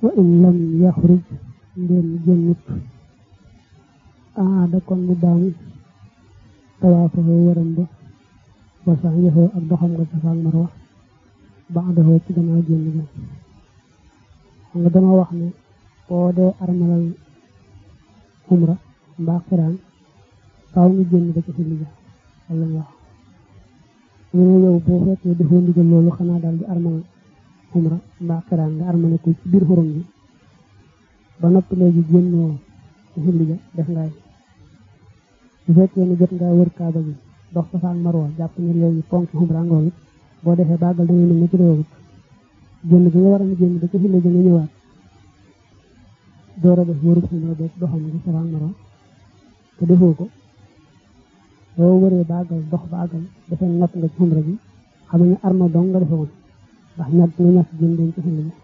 wa in lam yaxruj ndeen génnut aada kon mu baamu tawaafoo waram ba wa sax yaxoo ak doxam nga safa ak marwa baadahoo ci gannaaw génn ga xam nga dama wax ne boo dee armalal umra mbaa xiraan faaw ñu génn ba ci xilli ga walla ñu wax ñu ne yow boo fekkee defoo ndigal loolu xanaa daal di armal umra mbaa xiraan nga armale ko ci biir xorom bi ba noppi léegi génnoo ci xilli ga def ngaay bu fekkee ne jot ngaa wër kaaba gi dox safa ak marwa jàpp ne léegi ponk umra ngoo it boo defee bàggal dangay mel ni ci réewut génn bi nga war a génn ba ci xilli ga nga ñëwaat door a def wërub umra beeg doxam gi safa ak marwa te defoo ko boo wëree bàggal dox bàggal defee natt nga ci umra bi xam ne arma dong nga defe woon ndax ñett nga ñett génn dem ci xilli ga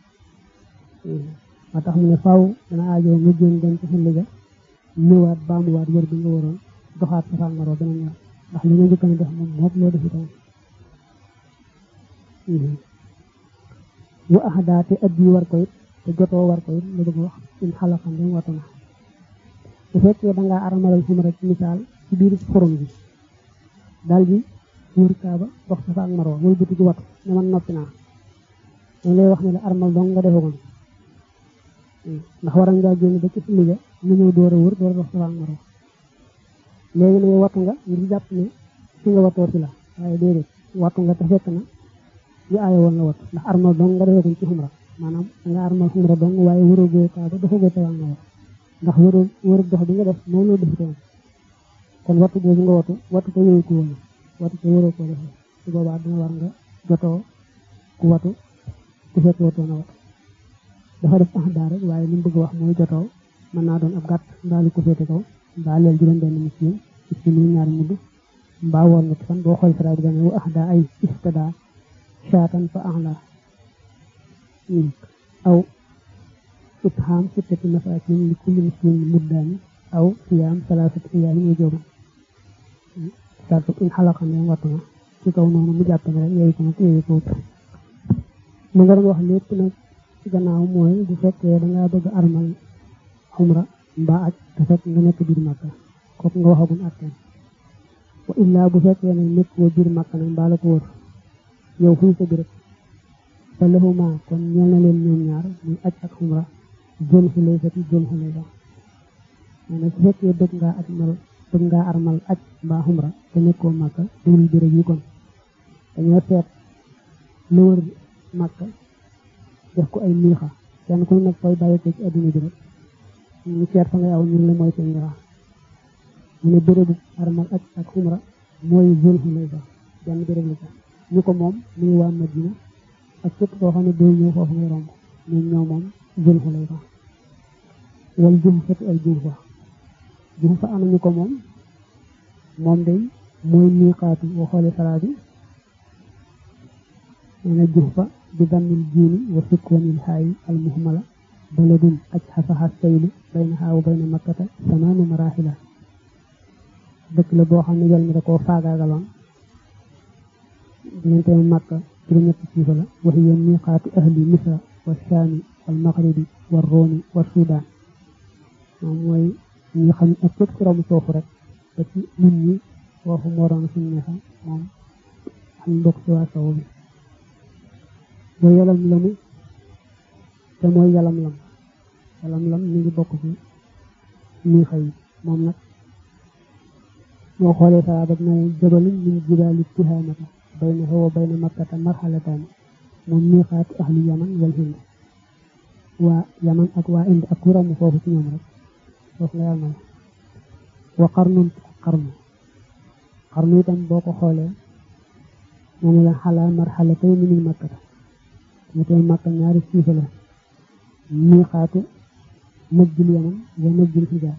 moo tax mu ne faaw dana aajoo nga génn dem ci xilli ga ñëwaat baamuwaat wër bi nga waroon doxaat safa ak marwa beneen yoon ndax li nga njëkk a def moom moom loo defi tam wa ahdaate at yi war ko it te jotoo war ko it la bëgg wax in xalaxam dañ watu na bu fekkee dangaa aramalal xumra ci misaal ci biir xorom bi daal di wër kaaba dox safa ak marwa wër bëti ci watu ne man noppi naa dañ lay wax ne la armal dong nga defagoon ndax waral ngaa génn ba ci xilli ga ñu ñëw door a wër door a dox safa ak marwa léegi ne watu nga ngir jàpp ne fi nga watoo fi la waaye déedéet watu nga te fekk na yu aaye woon la watu ndax armal dong nga defeeguñ ci xumra maanaam nga armal xumra dong waaye wëragoo kaaba dafagoo safa ak marwa ndax wëru wëru dox bi nga def moom loo defitoon kon wattu boobu nga wattu wattu ko yooyu ko woon wattu ko wëroo koo defee su boobaa dina war nga jotoo ku wattu ku fekk watoo na wattu dafa def ax daa rek waaye li mu bëgg wax mooy jotoo mën naa doon ab gàtt mbaa lu ko féete kaw mbaa leel juróom benn miskin miskin yi ñaari mudd mbaa woon nga fan boo xool sara bi dane wu ax daa ay istada shaatan fa ax la aw ithaam sittati masaakin li kulli miskin muddaani aw siyaam salaasati ayaamin wujuuban sartu in xalaqa ne wattu na ci kaw noonu mu jàpp ne rek yooyu ko nag yooyu ko wut mu nga doon wax lépp nag ci gannaaw mooy bu fekkee dangaa bëgg armal xumra mbaa aj te fekk nga nekk biir màkka kooku nga waxagun atteen wa illaa bu fekkee ne nekk woo biir màkka nag mbaa la ko wër yow fuy sa béréb fa lahuma kon ñeel na leen ñoom ñaar muy aj ak xumra jël xulayfati jël xulayfa nee na su fekkee bëgg ngaa aj mal bëgg ngaa armal aj mbaa xumra te nekkoo màkka dugul béréb yi kon dañoo seet lu wër màkka def ko ay miixa kenn ku nekk fooy bàyyi ko ci adduna bi rek ñu seet fa ngay aw ñun la mooy seen miixa mu ne bérébu armal aj ak xumra mooy jël xulayfa benn béréb la sax ñu ko moom muy waa Madina ak képp koo xam ne doo ñëw foofu ngay romb ñun ñoo moom jël xulayfa wal jum fati al jum fa jum fa am ñu ko moom moom day mooy miiqaatu boo xoolee salaa bi nee na jum fa bi dammil jiini wa sukkoonil xaayi al muhmala baladun aj xasaxa saylu bayna xaawu bayna makkata samaanu maraaxila dëkk la boo xam ne yol mi da koo faagaagaloon diggante makka juróom-ñetti siifa la wax yéen miiqaatu ahli misra wa shaami wal maghribi wa roomi wa sudaan moom mooy ñi xam ne ak fépp ci romb foofu rek ba ci nit ñi foofu moo doon suñu neexam moom xam bokk ci waa sow bi ba yalam lamu te mooy yalam lam yalam lam mi ngi bokk ci ñi xëy moom nag moo xoolee saa ba na jabalun min jibaali tihaamata bayna wa bayna makkata marxalataani moom miiqaatu ahli yaman wal hind waa yaman ak waa indi ak ku romb foofu ci ñoom rek foofu nga yàlla wa qarnun qarnu qarnu itam boo ko xoolee moom la xalaa marxalatay min makkata ñu tey makka ñaari siifa la miiqaatu najjul yaman wa najjul xijaar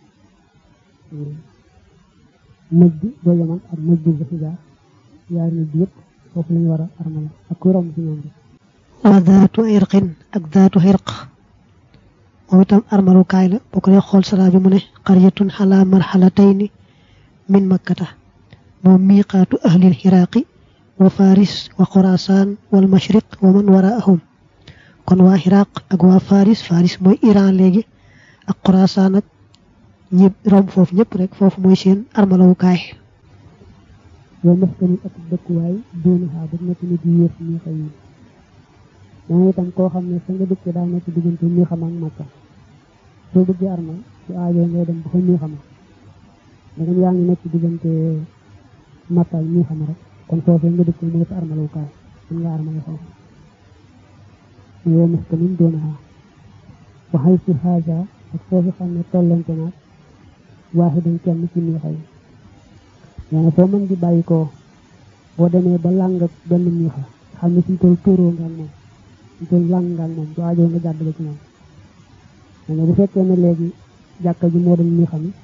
najj boo yaman ak najjul xijaar yaari najj yëpp foofu lañu war a armala ak ku romb ci ñoom rek wa daatu irqin ak daatu xirq moom itam armalukaay la boo ko dee xool salaa bi mu ne qaryatun xalaa marxalatayni min makkata moom miiqaatu ahlil xiraaqi wa faris wa xorasaan wal mashriq wa man waraahum kon waa Iraq ak waa Faris Faris mooy Iran léegi ak Xurasaan ak ñi romb foofu ñëpp rek foofu mooy seen armalawukaay yow maskani ak dëkkuwaay doonu xaa ba nekk ni di yées ñi xëy yi dana itam koo xam ne sa nga dëkk daa nekk diggante ñi xam ak Makka soo bëggee armal su aajoo ngay dem ba fa ñi xama dangam yaa ngi nekk diggante Makka ñi xam rek kon foofee nga dëkk mooy sa armalawukaay mën nga armale foofu mais yow maskanin doonu xaa waxay si xaaja ak foofu xam ne tollante naag waaxidan kenn ci ñi xëy nee foo mën di bàyyi ko boo demee ba làng ak benn miixa xam ne suñ toll tóoroo nga ak moom suñ toll làng nga ak moom du aajoo nga jàdd ba ci moom nee bu fekkee ne léegi jàkka ji moo doon miixa mi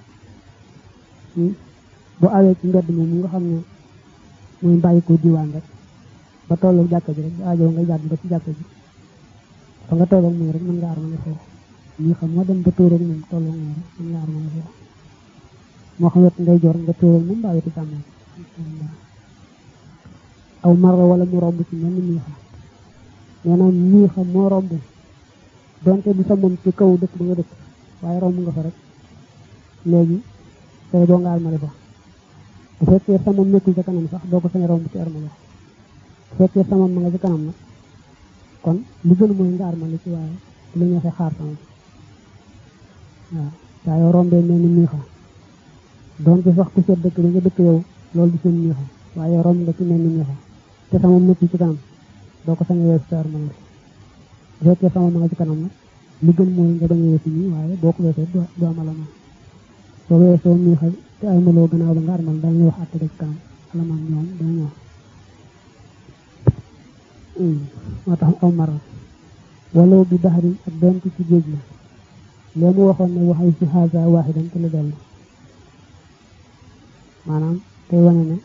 bu awee ci mbedd moom mu nga xam ne muy bàyyi ko diwaan rek ba tollu jàkka ji rek du aajoo nga jàdd ba ci jàkka ji fa nga toll ak moom rek mën nga armale foofu miixa moo dem ba tóoroo ak moom tollu ak moom rek mën nga armale foofu moo xam wet ngay jor nga tóoral moom mbaa wetu càmmoñ aw marra wala mu romb ci mel ni miixa nee na miixa moo romb donte du sa moom ci kaw dëkk ba nga dëkk waaye romb nga fa rek léegi tey doo nga armale fa bu fekkee sa moom nekkul ca kanam sax doo ko sañ romb ci armale bu fekkee sa moom ma nga ci kanam nag kon lu gën mooy nga armale ci waaye bu la ñeexee xaar sama waaw saa yoo rombee mel ni miixa doon ci sax ku seet dëkk bi nga dëkk yow loolu di seen miixa waaye romb nga ci mel ni miixa te sama nëpp ci kanam doo ko sañ a weesu sa armal bu fekkee sama ma nga ci kanam nag li gën mooy nga bañ a weesu nii waaye boo ko weesoo du am alamaan soo weesoo miixa te armaloo gannaaw ba nga armal dañuy wax àtte ci kanam alamaan ñoom dana ñëw moo tax aw mara wala bi baxarin ak doonte ci géej la lee mu waxoon ne waxay si xaasa waaxidan te la dellu maanaam tey wane ne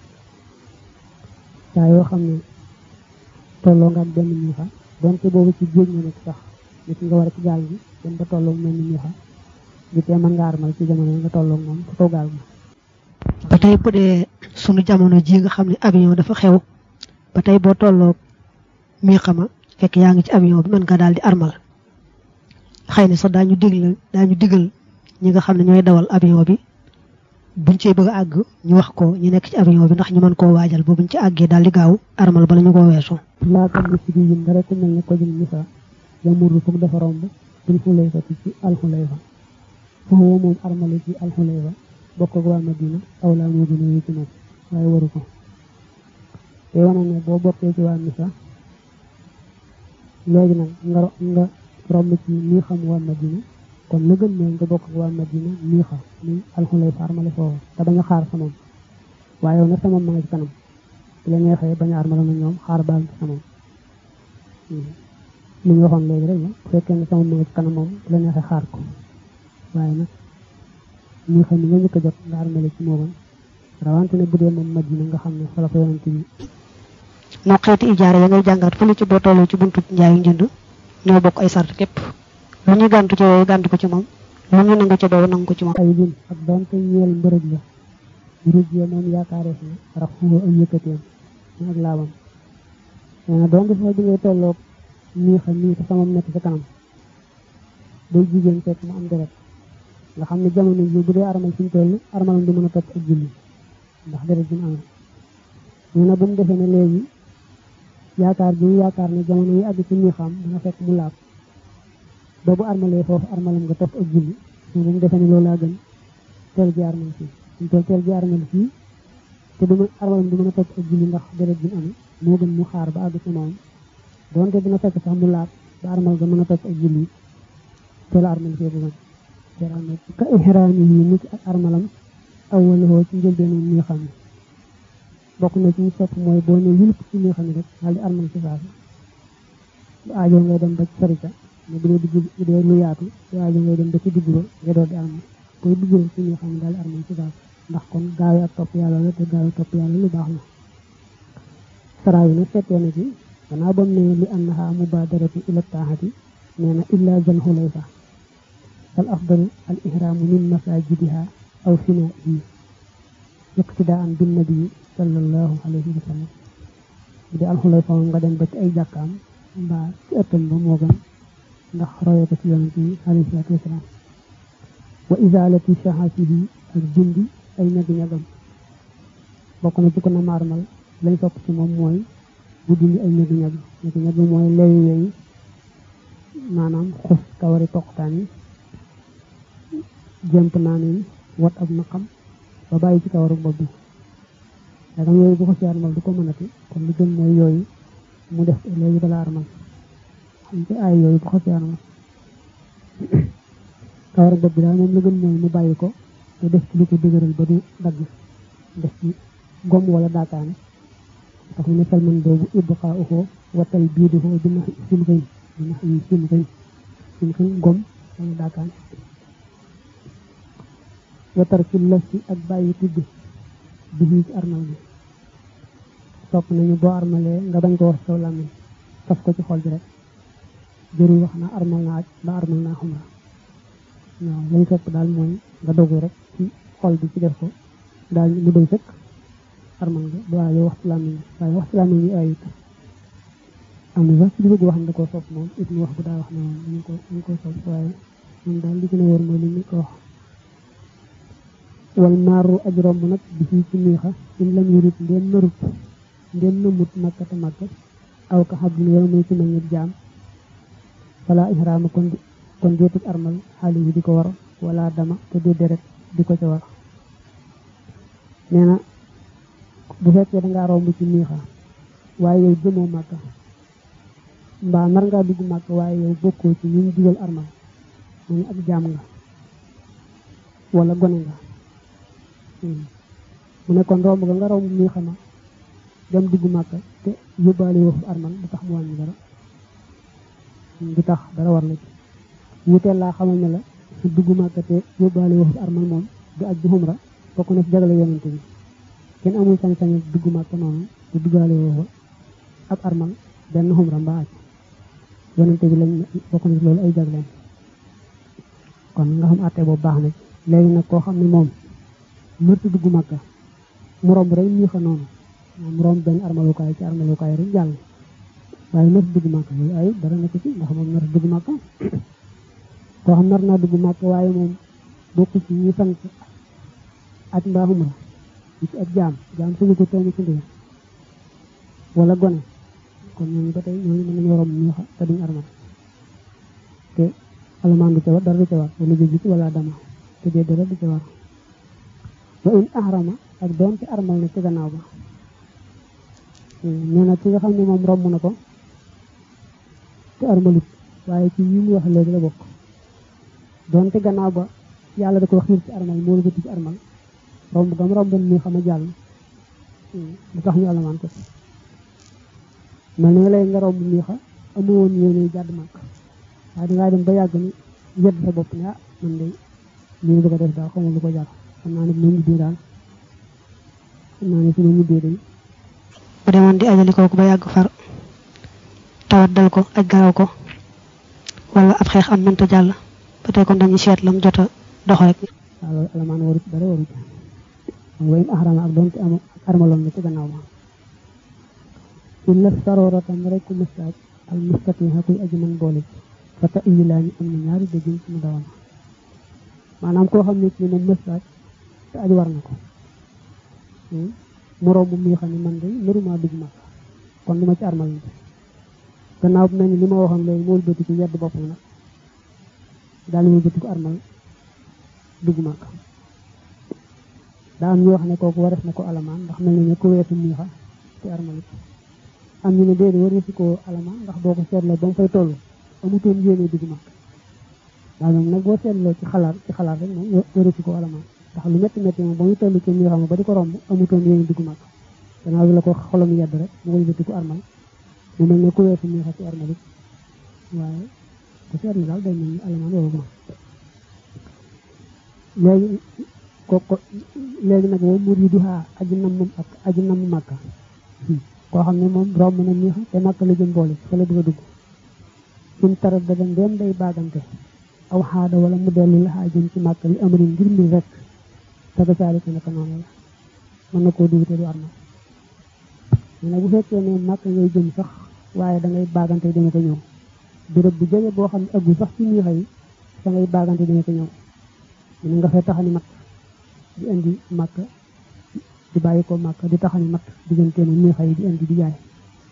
saa yoo xam ne tolloo nga ak benn miixa donte boobu ci géej nga nekk sax nit nga war a ci gaal gi dem ba tolloo mel ni miixa gi tee mën nga armal ci jamono yi nga tolloo moom ci kaw gaal gi ba tey bu dee sunu jamono ji nga xam ne avion dafa xew ba tey boo tolloo miixa ma fekk yaa ngi ci avion bi mën nga daal di armal xëy na sax daañu digal daañu digal ñi nga xam ne ñooy dawal avion bi buñ cee bëgg a àgg ñu wax ko ñu nekk ci avion bi ndax ñu mën koo waajal ba buñ ci àggee daal di gaaw armal bala ñu koo weesu laakam bi si di yin dara ku mel ne ko jëm misa yamuru foog dafa romb bil xulayfa ci alxulayfa foofu moom armale ci alxulayfa bokk ak waa Madina aw laa moo gën a ci moom waaye waru ko te wane ne boo bokkee ci waa misa léegi nag nga nga romb ci nii xam waa Madina kon la gën mooy nga bokk ak waa Madina nii xam ni alxulay fa armale foofu te bañ a xaar sa moom waaye yow nag sa moom ma nga ci kanam bu la neexee bañ a armale na ñoom xaar baal ci sa moom li ñu waxoon léegi rek la bu fekkee ne sa moom ma nga ci kanam moom bu la neexee xaar ko waaye nag nii xam ni nga njëkk a jot nga armale ci moo gën rawante ne bu dee moom Madina nga xam ne fa la ko yonante bi moo xeeti ijaare ya ngay jàngaat fële ci boo tolloo ci buntu njaayu njënd ñoo bokk ay sart képp lu ñu gàntu ci yooyu gàntu ko ci moom lu ñu nangu ci boobu nangu ko ci moom ay bin ak donte ñeel mbërëg la mbërëg ya moom yaakaareef na rax fuufa ay yëkkateem ñu ak laabam nee na donte foo bi ngay tolloog nii xam nii te samam nekk sa kanam day jigéen fekk mu am deret nga xam ne jamono ji bu dee armal suñ toll armalam du mën a topp ak julli ndax deret bi mu amee nee na bu mu defee ne léegi yaakaar bi yaakaar ne jamono yi àgg ci nii xam dina fekk mu laab boobu armalee foofu armalam nga topp ak julli mais bu mu defee ne loolu laa gën teel ji armal fii suñ toll teel ji armal fii te du ma armalam du mën a topp ak julli ndax deret bi mu amee moo gën mu xaar ba àgg ci moom donte dina fekk sax mu laab ba armal nga mën a topp ak julli teel armal fii bu gën teel armal ka ihraami yi nit ak armalam awwaloo ci njëlbeenu nii xam ne bokk na ci ñu sopp mooy boo ne yulp ci nii xam ne rek daal di armal ci saasi bu aajoo ngay dem ba ci sarita mais bu dee digg bu dee lu yaatu bu aajoo ngay dem ba ci digg ba nga doon di armal koy duggee ci nii xam ne daal di armal ci saasi ndax kon gaaw ak topp yàlla la te gaaw topp yàlla lu baax la saraa yi nag seetee na ci gannaaw bam ne li annaha mubadaratu ila taaxati nee na illa zal xulayfa fal afdalu al ihraamu min masajidiha aw finaihi iqtidaan bin nabi sallallahu alayhi wa sallam bu dee alxulayfa moom nga dem ba ci ay jàkkaam mbaa ci ëttam ba moo gën ndax roye ko ci yonent yi alayhi salaatu wasalaam wa isaalati shahasihi ak dindi ay ñag-ñagam bokk na ci ko na maarmal lañ sopp ci moom mooy bu dindi ay ñag-ñag ñag-ñag mooy leyu yooyu maanaam xus kawari toqtaan yi jëmp naan yi wat ab naqam ba bàyyi ci kawaru bopp bi dagam yooyu bu ko ci armal du ko mënati kon li gën mooy yooyu mu def léegi balaa armal xam ci ay yooyu bu ko ci armal kawaru bopp bi daal moom la gën mooy mu bàyyi ko te def ci lu ko dëgëral ba du dagg def ci gom wala daakaane tax mu ne salman boobu ibqaa uxoo watal biiduxoo dina sim xëy dina sim xëy sim xëy gom wala daakaane watar ci las ci ak bàyyi tudd bi ci armal bi sopp nañu boo armalee nga bañ ko wax saw làmmiñ saf ko ci xol bi rek jëru wax na armal naa aj ba armal naa xumra waaw lañ sopp daal mooy nga dogu rek ci xol bi ci def ko daal mu doy sëkk armal nga du waaye wax ci làmmiñ bi waaye wax ci làmmiñ bi ayut am na sax ci li bëgg wax ne da koo sopp moom it mu wax bu daa wax ne moom ñu ko ñu ko sopp waaye moom daal li gën a wóor mooy li ñu ko wax wal maaru aj romb nag bi fii ci miixa in lam yurit ndeen narut ndeen nëmut makkata makka aw ka xabdin wala muy ci meññit jaam wala ihraama kon kon deetut armal xaali yi di ko war wala dama te du deret di ko ca war nee na bu fekkee dangaa romb ci miixa waaye yow jëmoo màkka mbaa nar ngaa dugg màkka waaye yow bokkoo ci ñu digal armal mu ngi ab jaam nga wala gone nga mu ne kon romb ga nga romb miixa ma dem dugg màkka te yóbbaale woo armal du tax mu wàññi dara du tax dara war la ci wuteel laa xamal ne la dugg màkka te yóbbaale woo armal moom du aj bu xumra bokk na ci jagale yonante bi kenn amul sañ-sañ dugg màkka noonu te duggaale woo ab armal benn xumra mbaa aj yonante bi lañ bokk na ci loolu ay jagleen kon nga xam àtte boobu baax na ci léegi nag koo xam ne moom mërti dugg màkka mu romb rek miixa noonu mu romb benn armalukaay ci armalukaay rek jàll waaye mërti dugg màkka yooyu ay dara nekk ci ndax moom mërti dugg màkka koo xam nar naa dugg màkka waaye moom bokk ci ñi sant aj mbaa xumra ci ab jaam jaam suñu ko teeni ci ndiir wala gone kon ñooñu ba tey ñooñu mën nañoo romb miixa te duñ armal te alamaan du ca war dara du ca war wala jóg ci wala dama te dee dara du ca war wa in ahrama ak doonte armal na ci gannaaw ba nee na ci nga xam ne moom romb na ko te armalut waaye ci yi mu wax léegi la bokk doonte gannaaw ba yàlla da ko xiir ci armal moo la bëti ci armal romb gam romban mi xam a jàll du tax ñu alamaan ko mel ni nga lay nga romb mi xa amoon yéene jàdd màkk waaye dangaa dem ba yàgg ni yedd sa bopp ne ah man de lii bëgg a def daal xamul lu ko jar xam naa ne bu ma ñibbee daal xam naa ne su ma ñibbee day bu demoon di ajali kooku ba yàgg far tawat dal ko aj garaw ko wala ab xeex am mënta jàll ba tey kon dañuy seet lam jot a dox rek waaw loolu alamaan waru ci dara waru ci xam nga in ahrama ak doonte am armaloon na ci gannaaw ba illa saroratan rek mustaaj al mustatiha kuy aji man boole ci fa ta iyi laa ñu am na ñaari déggin ci mu dawama maanaam koo xam ne ci moom mustaaj te aj war na ko mu romb mi xam ne man de naruma dugg mag kon du ma ci armal bi gannaaw bu mel ni li ma waxoon léegi mool bëti ci yedd boppam nag daal ñu bëti ko armal dugg mag daa am ñu wax ne kooku wares na ko alamaan ndax mel na ne ku weesu miixa te armalit am ñu ne déedéet wareesu ko alamaan ndax boo ko seetloo ba mu fay toll amutoon yéene dugg mag daal moom nag boo seetloo ci xalaat ci xalaat rek moom wareesu ko alamaan ndax lu métti métti moom ba muy toll ci miixa ma ba di ko romb amutoon yéene dugg mag gannaaw bi la ko xolam yedd rek mu koy bëti ko armal mu mel ne ku weesu miixa ci armalit waaye ku seetlu daal day mel ni alamaan waru ko léegi kooku léegi nag moom muriduha aji namm ak aji namm màkka koo xam ne moom romb na miixa te màkka la jëm boole fa la bëgg a dugg suñ tarat da dem dem day baagante aw xaada wala mu dellu la xaa jëm ci màkka li amarin ngir mi rek te ba saalika naka noonu la mën na koo dugg te du armal mais nag bu fekkee ne màkka ngay jëm sax waaye da ngay baagante dama ko ñëw béréb bu jege boo xam ne ëggu sax ci miixa yi da ngay baagante dama ko ñëw ñu nga fay taxani mat di indi màkk di bàyyi ko màkk di taxani mat digganteenu miixa yi di indi di jaay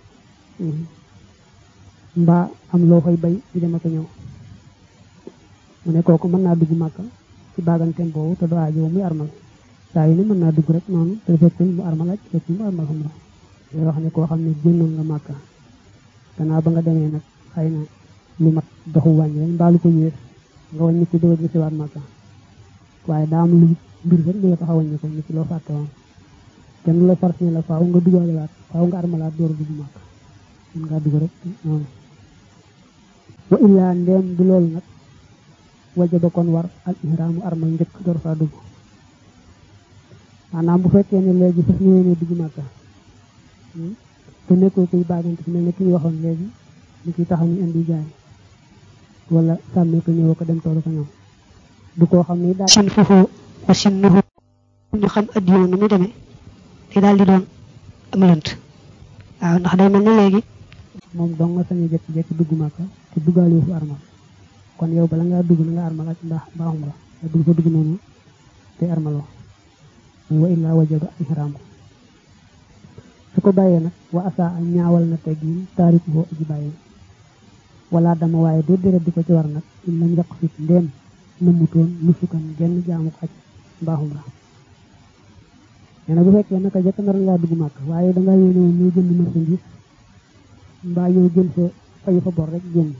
mbaa am loo koy bay di dama ko ñëw mu ne kooku mën naa dugg màkk ci baaganteem boobu te du aajo muy armal saa yu ne mën naa dugg rek noonu te fekkul mu armal ak fekkul mu armal xam la day wax ne koo xam ne génnoon nga màkk gannaaw ba nga demee nag xëy na lu mat doxu wàññi rek mbaa lu ko yées nga wàññi ko dëgg si waat màkk waaye daa am lu mbir rek lu tax a wàññi ko ni ci loo fàtte woon kenn la far la faaw nga duggaale waat faaw nga armalaat door a dugg màkk mën ngaa dugg rek noonu wa illaa ndeem du loolu nag wajaba kon war al ihraamu armal njëkk door faa dugg maanaam bu fekkee ne léegi fas ñëwee dugg màkka te nekkoo kuy baagante fi mel ne ki ñu waxoon léegi ni ki taxaw ñu indi jaay wala sàmmee ko ñëwoo ko dem toolu ko ñëw du koo xam ne daal sin foofu wa sin nuhu ñu xam addiyo nu muy demee te daal di doon am lënt waaw ndax day mel ne léegi moom dong nga sañu jekki-jekki dugg màkka te duggaale fu armal kon yow bala ngaa dugg na nga armal ak mbaax mbaaxum la nga dugg fa dugg noonu te armaloo wa illaa wajaba ihraam su ko bàyyee nag wa asa a ñaawal na teggin taariku boo aji bàyyi wala dama waaye doo deret di ko ci war nag in lam yàq fit ndéem nëmmutoon nusukan genn jaamu ko aj mbaaxum la nee na bu fekkee naka jëkk nar ngaa dugg màkk waaye dangaa yéene woon ñoo jënd marchandise mbaa ñëw jël fa fayu fa bor rek génn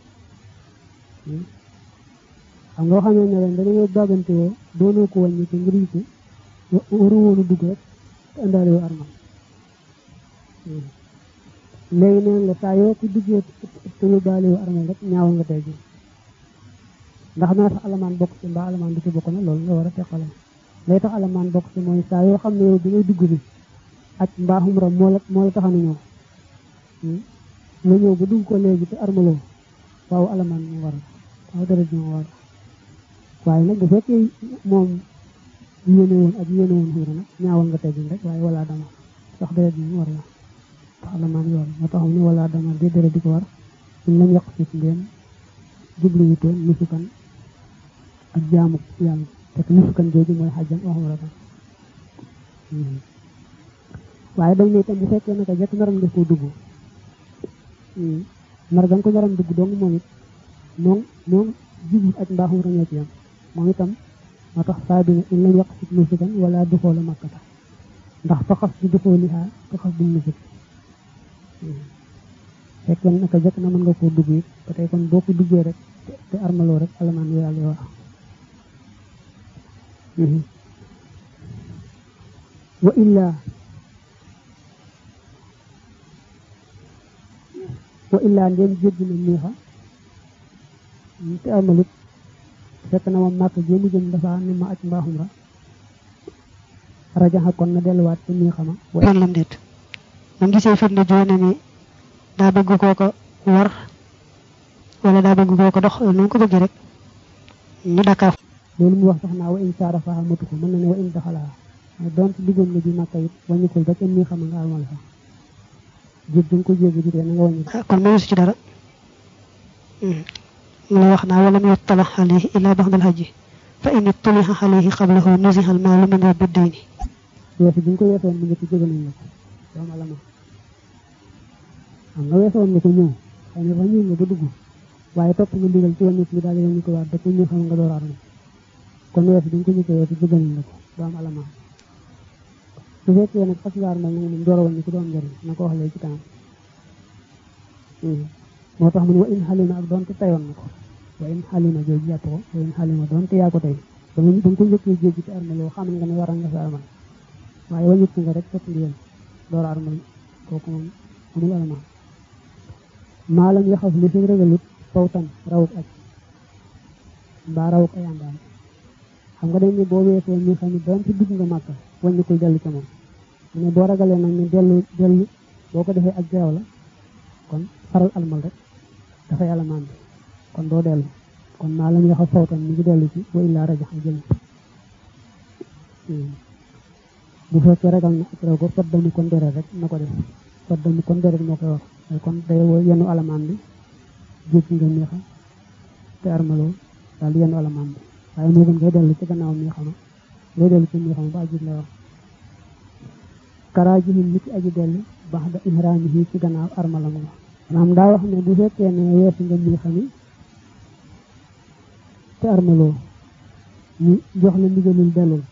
xam nga waxamee ne leen dañoo baagante woo doonoo ko wàññi te ngir ko waru woonu dugg rek te indaale woo armal léegi neen la saa yoo ko duggee te yóbbaale woo armal rek ñaawal nga tey ji ndax naa tax alamaan bokk ci mbaa alamaan du ci bokk na loolu nga war a teqale lay tax alamaan bokk ci mooy saa yoo xam ne yow bi ngay dugg bi ak mbaaxum ram moo la moo la taxanu ñëw nga ñëw ba dugg ko léegi te armaloo waaw alamaan moo war waaw dara ji moo war waaye nag bu fekkee moom yéene woon ak yéene woon xiira nag ñaawal nga teggin rek waaye wala dama sax dara ji war la tax alamaan yoon moo taxam ni wala dama de dara di ko war suñ lañ yàq si ndéem jubluwutoon nusukan ak jaamu yàlla te nusukan jooju mooy xajjan waxum rek waaye dañ ne itam bu fekkee naka jekk naram nga koo dugg nar ga nga ko naram dugg dong moom it moom moom jublu ak mbaaxum rañoo ci yam moom itam moo tax saa bi ne in lañ yàq si nusukan wala duxoo la makkata ndax faxas di duxoo lihaa faxas du nusuk fekkee naka jekk na mën nga koo dugg it ba tey kon boo ko duggee rek te armaloo rek alamaan wi yàlla wax wa illaa wa illaa ndeen jéggi na miixa te armalut fekk na moom màkk jéemu jëm dafa ni ma aj mbaaxum ra rajaxa kon na delluwaat ci miixa ma yoon lam déet moom gisee firnde joone ni daa bëgg koo ko war wala daa bëgg koo ko dox nu mu ko bëggee rek ñu dakkaaf loolu mu wax sax naa wa in saarafaha matu ko mën na ne wa in daxalaa donte duggoon nga ji màkka it wàññikul ba kenn miixa ma nga armal fa jég duñ ko jéggi jitee na nga wàññi kon mënu si ci dara mu la wax naa wala mu yuttala alayhi illa baxda alhaji fa in tuliha alayhi qablahu nuziha almaalu min rabbi dayni weesu bi ñu ko weesoon mu njëkk jóge nañ la ko doom alama xam nga weesoon nga ko ñëw xëy na sax ñëw nga ba dugg waaye topp nga ndigal ci wàññi mi daal di wàññi ko waat dafa ñu xam nga door armal kon weesu bi ñu ko njëkkee weesu jóge nañ la ko doom alama su fekkee nag fas nga armal nag moom door a wàññi ko doom njëriñ na ko wax léegi ci kanam moo tax mu ne wa in xalima ak doonte tayoon na ko wa in xalima jooju jàpp ko wa in xalima doonte yaa ko tey da nga ko njëkkee jéggi ci armaloo xam nga ne waral nga sa armal waaye wàññiku nga rek topp ndigal door a armal kooku moom amul alamaan maalam yaxaf li fi ragalut fawtan rawuk aj mbaa rawuk ay àndaam xam nga dañ ne boo weesoo ñu xam ne doonte dugg nga màkka wàññikul dellu ca moom mu ne boo ragalee nag ñu dellu dellu boo ko defee ak geew la kon faral almal rek dafay alamaan bi kon doo dellu kon maa lañ wax a fawtan mi ngi dellu ci wa illaa rajax jël bu fekkee ragal na ak raw ko fat damu kon dere rek na ko def fa dem kon deret moo koy war waaye kon day yenu alamaan bi jéggi nga miixa te armaloo daal yenu alamaan bi waaye moo gën ngay dellu ci gannaaw miixa ma ngay dellu ci miixa ma ba ajit lay wax karaajihin nit aji dellu baax da ihraamihi ci gannaaw armalam la maanaam daa wax ne bu fekkee ne weesu nga miixa mi te armaloo ñu jox la ndigalul dellul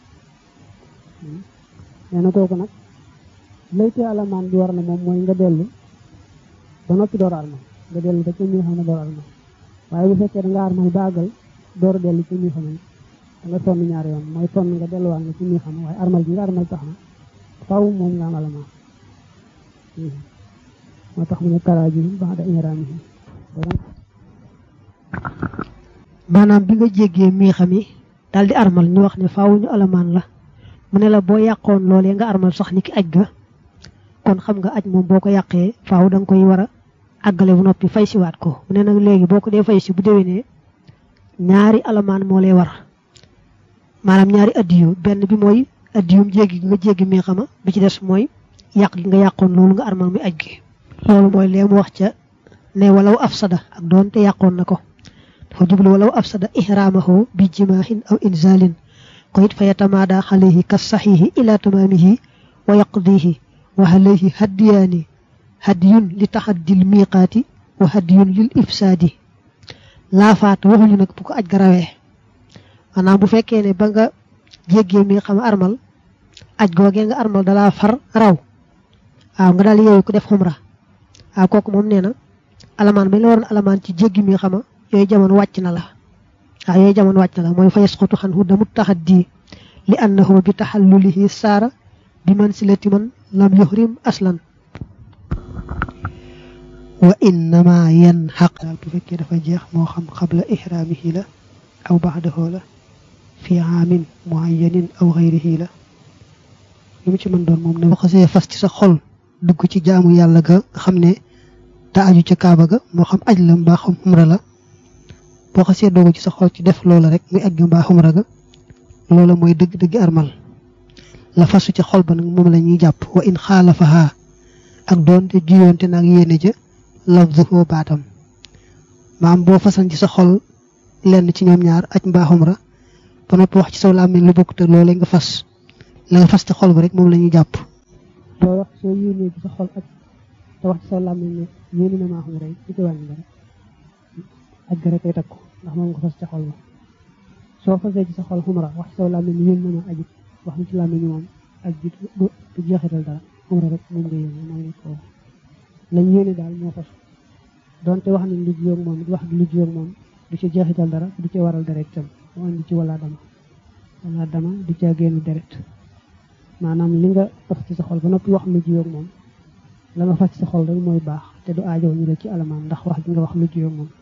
nee na kooku nag laytee alamaan bi war na moom mooy nga dellu ba noppi door armal nga dellu ba ci mi xam ne door armal waaye bu fekkee da nga armal ba àggal door dellu ci mi xam ne da nga sonn ñaari yoon mooy sonn nga delluwaat nga ci mi xam waaye armal bi nga armal tax na faw moom nga am alamaan moo tax mu ne karaaji baax da ihraamihi maanaam bi nga jéggee mii xam yi daal di armal ñu wax ne faaw ñu alamaan la mu ne la boo yàqoon loolee nga armal sax ni ki aj ga kon xam nga aj moom boo ko yàqee faaw da nga koy war a àggale bu noppi fay siwaat ko mu ne nag léegi boo ko dee fay si bu déwénee ñaari alamaan moo lay war maanaam ñaari addiyu benn bi mooy addiyum jéggi nga jéggi mii xama bi ci des mooy yàq gi nga yàqoon loolu nga armal mi aj gi loolu mooy lee mu wax ca ne walaw afsada ak doon te yàqoon na ko dafa jublu walaw afsada ihraamahu bi jimaahin aw inzalin ko it fa yatamaada alayhi ka saxiihi ila tamaamihi wa yaqdihi wa alayhi haddiyaani haddiyun li taxaddil miiqaati wa haddiyun lil ifsaadi laafaat waxuñu nag bu ko aj ga rawee maanaam bu fekkee ne ba nga jéggee mi xam armal aj googee nga armal dalaa far raw waaw nga daal yeewu ko def xumra waaw kooku moom nee na alamaan bañ la waroon alamaan ci jéggi mi xama yooyu jamono wàcc na la waaw yooyu jamono wàcc na la mooy fa yasqutu xanhu damu taxaddi li annahu bi taxallulihi saara bi mansilati man lam yuhrim aslan wa innama yan xaq daal bu fekkee dafa jeex moo xam xabla ihraamihi la aw baxdahu la fi aamin muayyanin aw xayrihi la lu mu ci mën doon moom ne boo xasee fas ci sa xol dugg ci jaamu yàlla ga xam ne daa aju ca kaaba ga moo xam aj la mbaa xam xumra la boo xasee doogu ci sa xol ci def loola rek muy aj ga mbaa xumra ga loola mooy dëgg dëgg armal la fasu ci xol ba nag moom la ñuy jàpp wa in xaalafaha ak doonte juyoonte nag yéene ja lafzuhu baatam maam boo fasan ci sa xol lenn ci ñoom ñaar aj mbaa xumra ba noppi wax ci saw làmmiñ lu bokk te loolee nga fas la nga fas ci xol ba rek moom la ñuy jàpp boo wax soo yéenee ci sa xol ak te wax ci sa làmmiñ ne yéene na maa xumra yi ci ci wàññi dara aj ga rek ay takku ndax moom nga fas ci xol ba soo fasee ci sa xol xumra wax ci saw làmmiñ ne yéen na ma ajit wax ni ci làmmiñ moom aj ji du jeexital dara xumra rek moom nga yéene mooy nekk foofu lañ yéene daal moo fas donte wax nañ lu jiyoog moom wax gi lu jiyoog moom du ci jeexital dara du ci waral deret tam mu andi ci wala dama wala dama du ca génn deret maanaam li nga fas ci sa xol ba noppi wax lu jiyoog moom la nga fas ci sa xol rek mooy baax te du aajow ñu la ci alamaan ndax wax gi nga wax lu jiyoog moom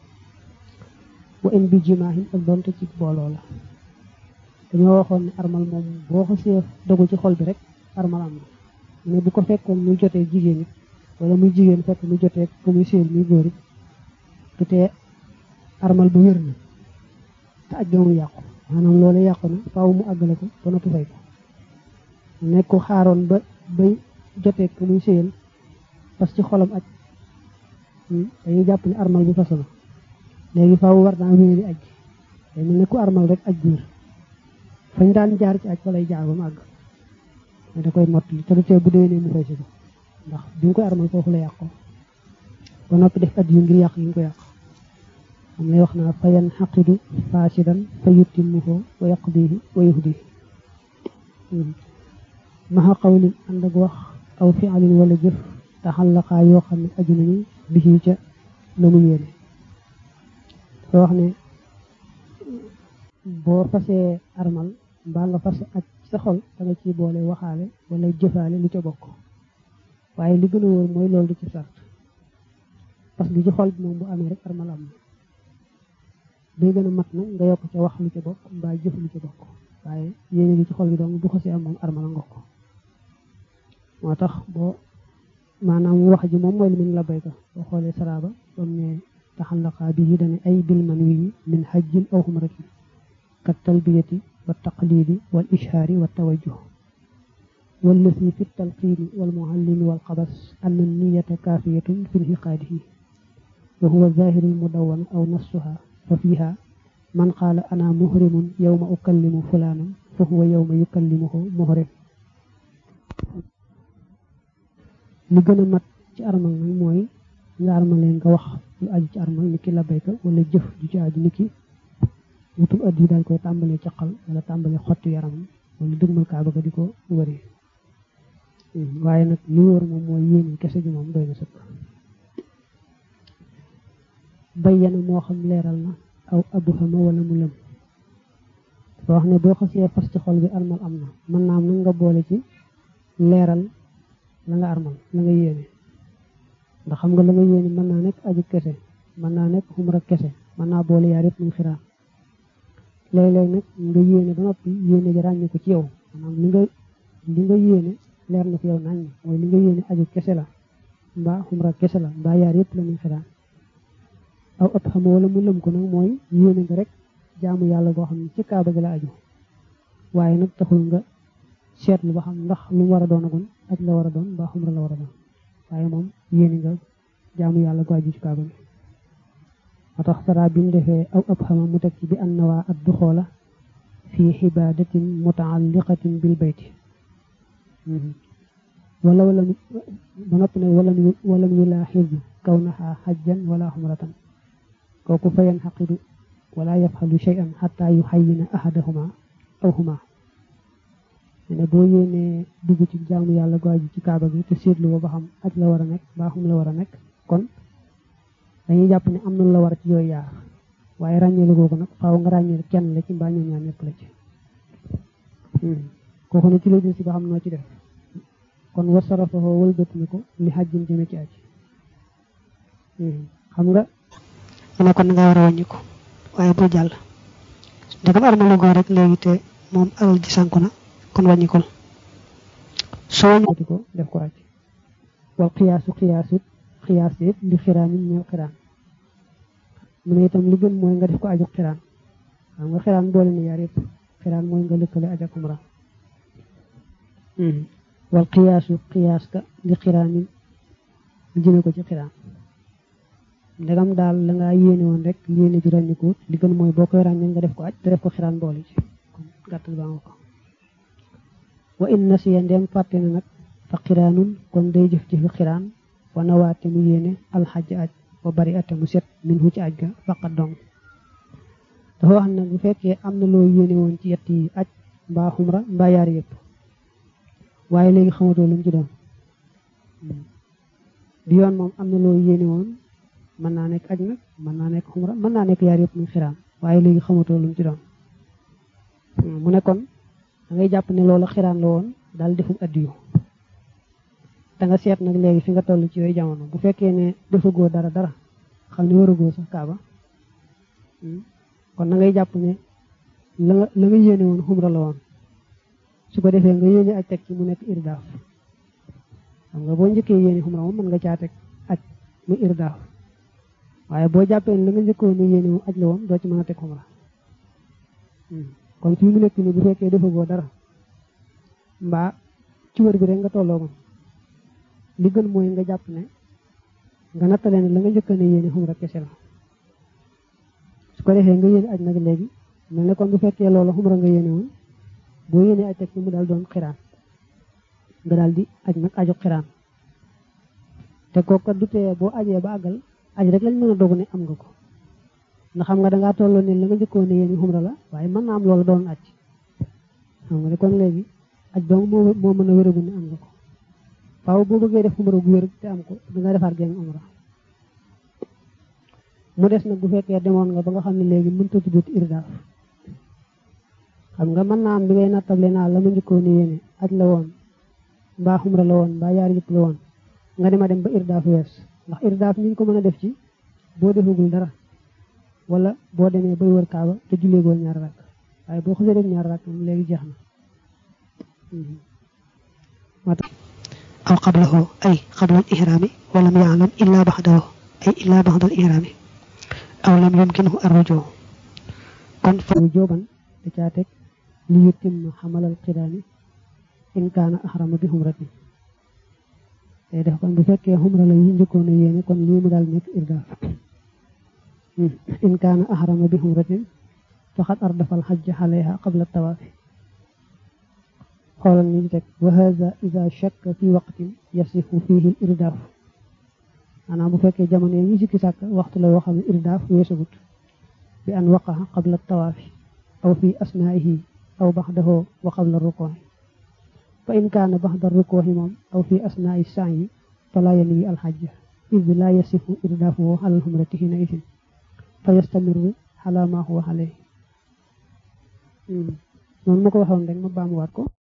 wa in bi jimaahin ak donte ci booloo la dañoo waxoon ne armal moom boo ko see dogu ci xol bi rek armal am na mu ne bu ko fekkoon muy jotee jigéen it wala muy jigéen fekk muy jotee ko muy séel muy góor it du tee armal bu wér na te aj ga mu yàqu maanaam loolu yàqu na faaw mu àggale ko ba noppi fay ko nekk ko xaaroon ba bay jotee ko muy séyal parce que xolam aj dañuy jàpp ne armal bu façon léegi faaw war naa wéeri aj day mel ne ku armal rek aj biir fañ daan jaar ci aj fa lay jaar ba mu àgg mais da koy mottali te du tee bu déwénee mu fay si ko ndax bi nga koy armal foofu la yàqoo ba noppi def at yu ngir yàq yi nga ko yàq am lay wax naa fa yan xaqidu faasidan fa yuttimmuhu wa yaqdihi wa yuhdihi maxa qawlin ànd ak wax aw fi'alin wala jëf taxallaqaa yoo xam ne aju nañu bi ca la mu yéene dafa wax ne boo fasee armal mbaa nga fase ak sa xol da nga ciy boole waxaale wala jëfaale lu ca bokk waaye li gën a wóor mooy loolu du ci sart parce que ci xol bi moom bu amee rek armal am na day gën a mat na nga yokk ca wax lu ca bokk mbaa jëf lu ca bokk waaye yéene li ci xol bi dong bu xasee am moom armal nga ko moo tax boo maanaam wax ji moom mooy li min la bayka boo xoolee saraaba bam ne taxallaqaa bi yi dane ay bil man wi min hajjin aw xumratin kat talbiyati wa taqlidi wal ishaari wa tawajjuh والذي في التلقين والمعلم والقبس أن النية كافية في انعقاده وهو الظاهر المدون أو نصها ففيها من قال أنا مهرم يوم أكلم فلانا فهو يوم يكلمه مهرم li gën a mat ci armal nag mooy nga armalee nga wax lu aju ci armal ni ki labayka wala jëf ju ci aju ni ki wutum addi daal koy tàmbalee caqal wala tàmbalee xotti yaramam wala dëgmal kaaba ga di ko wëri waaye nag li wóor moom mooy yéene kese ji moom doy na sëkk bayyana moo xam leeral na aw abuhama wala mu lëm dafa wax ne boo xasee fas ci xol bi armal am na mën naa am nag nga boole ci leeral la nga armal la nga yéene ndax xam nga la nga yéene mën naa nekk aju kese mën naa nekk xumra kese mën naa boole yaar yëpp muy xiraa léeg-léeg nag nga yéene ba noppi yéene ji ràññee ko ci yow maanaam li nga li nga yéene leer na fi yow nañ mooy li nga yéene aju kese la mbaa xumra kese la mbaa yaar yëpp la muy xiraa aw ëpp xam wala mu lëm ko nag mooy yéene nga rek jaamu yàlla goo xam ne ci kaaba gi la aju waaye nag taxul nga seetlu ba xam ndax lu mu war a doon agun aj la war a doon mbaa xumra la war a doon waaye moom yéene nga jaamu yàlla gu aju ci kaaba gi moo tax sara bi mu defee aw ëpp xama mu teg ci bi an nawaa ad duxoola fi xibadatin mutaalliqatin bil bayti wala wala ba noppi ne wala walam yulaaxiz kawnaha xajjan wala xumratan kooku fa yanxaqidu wala yafxalu cheyan xata yuxayina ahadahuma aw huma ne boo yéenee dugg ci jaamu yàlla gu aju ci kaaba gi te seetlu ba xam aj la war a nekk mbaa xum la war a nekk kon dañuy jàpp ne am na la war ci yooyu yaar waaye ràññeelu googu nag faaw nga ràññeel kenn la ci mbaa ñoom ñaar ñëpp la ci kooku ne ci lay si ba xam noo ci def kon war sarafoo wëlbati ko li xajjin jëme ci aj xam nga mu ne kon nga war a wàññi ko waaye bul jàll ndegam armalu goo rek léegi te moom alal ji sànku na kon wàññikul soo wëlbati ko def ko aj wal xiyaasu xiyaasut xiyaas it li xiraanin ñeel xiraan mu ne itam li gën mooy nga def ko aju xiraan xam nga xiraan boole na yaar yëpp xiraan mooy nga lëkkale aj ak umra wal xiyaasu xiyaas ka li xiraanin jëme ko ci xiraan ndegam daal la nga yéene woon rek yéene ji ràññikuut li gën mooy boo koy ràññee nga def ko aj te def ko xiraan boole ci kon gàttal baa nga ko wa in nasiya ndem fàtte na nag fa xiraanun kon day jëf jëfi xiraan wa nawaate mu yéene alxaj aj wa bari ate mu set min hu ci aj ga faqat dong dafa wax nag bu fekkee am na loo yéene woon ci yett yi aj mbaa xumra mbaa yaar yëpp waaye léegi xamatoo lu mu ci doon bi yoon moom am na loo yéene woon mën naa nekk aj nag mën naa nekk xumra mën naa nekk yaar yëpp muy xiraan waaye léegi xamatoo lu mu ci doon mu ne kon da ngay jàpp ne loolu xiraan la woon daal defum addiyu da nga seet nag léegi fi nga toll ci yooyu jamono bu fekkee ne defagoo dara dara xam ne waragoo sax kaaba kon da ngay jàpp ne la nga la nga yéene woon xumra la woon su ko defee nga yéene aj teg ci mu nekk irdaaf xam nga boo njëkkee yéene xumra moom mën nga caa teg aj mu irdaaf waaye boo jàppee ne la nga njëkkoon ne yéene moom aj la woon doo ci mën a teg xumra kon fii mu nekk nii bu fekkee defagoo dara mbaa ci wër bi rek nga tolloo moom li gën mooy nga jàpp ne nga nattale ne la nga njëkk ne yéene xumra kese la su ko defee nga yéene aj nag léegi mel ne kon bu fekkee loolu xumra nga yéene woon boo yéene aj teg ci mu daal doon xiraan nga daal di aj nag aju xiraan te kooku du tee boo ajee ba àggal aj rek lañ mën a dogu ne am nga ko ndax xam nga dangaa tolloo ne la nga njëkkoon ne yéene xumra la waaye mën naa am loolu doon aj xam nga ne kon léegi aj donc moo moo mën a wéragu ne am nga ko waaw boo bëggee def umra gu wér te am ko danga defaat genn umra mu des nag bu fekkee demoon nga ba nga xam ne léegi mënta tuddut irdaaf xam nga mën naa am bi ngay nattable naa la ma njëkkoon ne yéene aj la woon mbaa xumra la woon mbaa yaar yëpp la woon nga dema dem ba irdaaf wees ndax irdaaf ñu ngi ko mën a def ci boo defagul dara wala boo demee bay wër kaaba te julleegoo ñaar rakk waaye boo xasee def ñaar rakk moom léegi jeex na aw qablahu ay qabla al ihrami wa lam ya'lam illa ba'dahu ay illa ba'da al ihrami aw lam yumkinhu ar-ruju kon fa jooban da caa teg li yutim xamalal xiraani in kaana ahrama bi xumratin day def kon bu fekkee xumra la yi njëkkoon a yéene kon lii mu daal nekk irdaaf in kaana ahrama bi xumratin faqad ardafal xajja xaleha qabla tawaafi xoolal ni teg wa hada ida shakka fi waqtin yasifu fihi irdaaf maanaam bu fekkee jamono yi ñu sikki sàkk waxtu la yoo xam ne irdaaf weesagut bi an waqaxa qabla tawaafi aw fi asnaihi aw baxdahu wa qabla rukuuxi fa in kaana baxda rukuuxi moom aw fi asnaai saayi fala yanwi alxajja id la yasifu irdaafuhu alal xumrati hina isin fa yastamiru xala ma huwa alayhi noonu ma ko waxoon rek ma baamuwaat ko